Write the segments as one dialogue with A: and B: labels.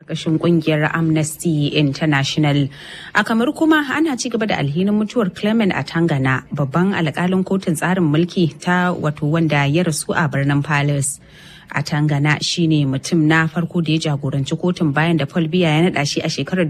A: ƙarƙashin ƙungiyar Amnesty International. A kamar kuma ana ci gaba da alhinin mutuwar Clement a Tangana babban alƙalin kotun tsarin mulki ta wato wanda ya rasu a birnin Palace. a tangana shine mutum na farko da ya jagoranci kotun bayan da paul biya ya naɗa shi a shekarar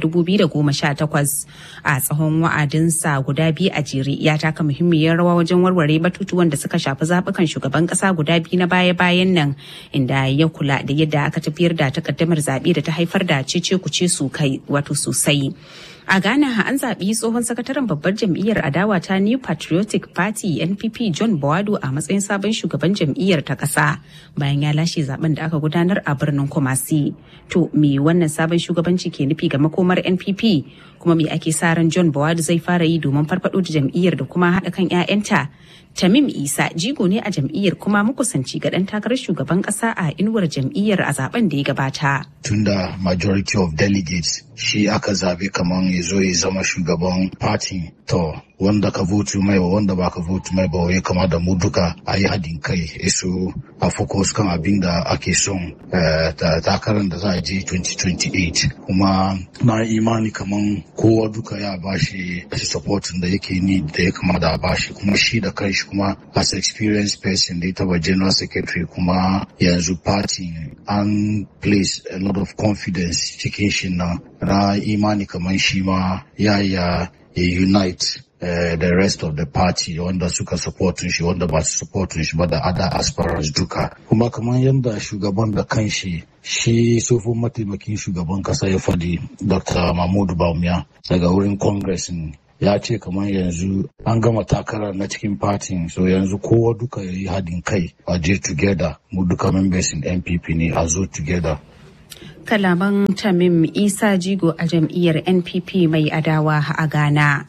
A: 2018 a tsawon wa'adinsa guda biyu a jere ya taka muhimmiyar rawa wajen warware batutuwan da suka shafi zaɓukan shugaban ƙasa guda biyu na baya-bayan nan inda ya kula da yadda aka tafiyar da takaddamar zaɓe da ta haifar da cece kuce su kai wato sosai A Ghana an zaɓi tsohon sakataren babbar jam'iyyar adawa ta New Patriotic Party NPP John Bawado a matsayin sabon shugaban jam'iyyar ta ƙasa bayan ya lashe zaben da aka gudanar a birnin Kumasi. To me wannan sabon shugabanci ke nufi ga makomar NPP kuma me ake sa ran John Bawado zai fara yi domin farfado da jam'iyyar da kuma haɗa kan 'ya'yanta? Tamim Isa jigo ne a jam'iyyar kuma makusanci ga ɗan takarar shugaban ƙasa a inuwar jam'iyyar a zaben da ya gabata.
B: Tunda majority of delegates shi aka zabe kamar ya zo ya zama shugaban party to wanda ka votu mai ba wanda ba ka votu mai ba ya kama da mu duka a yi haɗin kai iso a focus kan abin da ake son takarar da za a je 2028 kuma na imani kaman kowa duka ya bashi supportin da yake ni da ya kama da bashi kuma shi da kanshi kuma as experienced person da ya taba general secretary kuma yanzu party an place a lot of confidence cikin shi na na imani kaman shi ma ya ya unite Uh, the rest of the party wanda suka supportin shi wanda ba su supportin shi ba da other aspirants duka kuma kamar yadda shugaban da kanshi shi sofin mataimakin shugaban kasa ya fadi dr mahmudu baumiya daga wurin congress ya ce kamar yanzu an gama takara na cikin party so yanzu kowa duka ya yi hadin kai a je together mu duka members in npp ne a zo together
A: kalaman tamim isa jigo a jam'iyyar npp mai adawa a ghana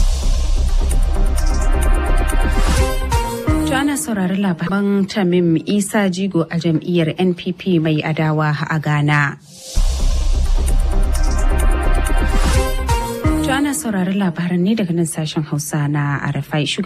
A: ana saurari labaran tamim isa jigo a jam'iyyar npp mai adawa a ghana ana saurari labaran ne daga nan sashen hausa na arafai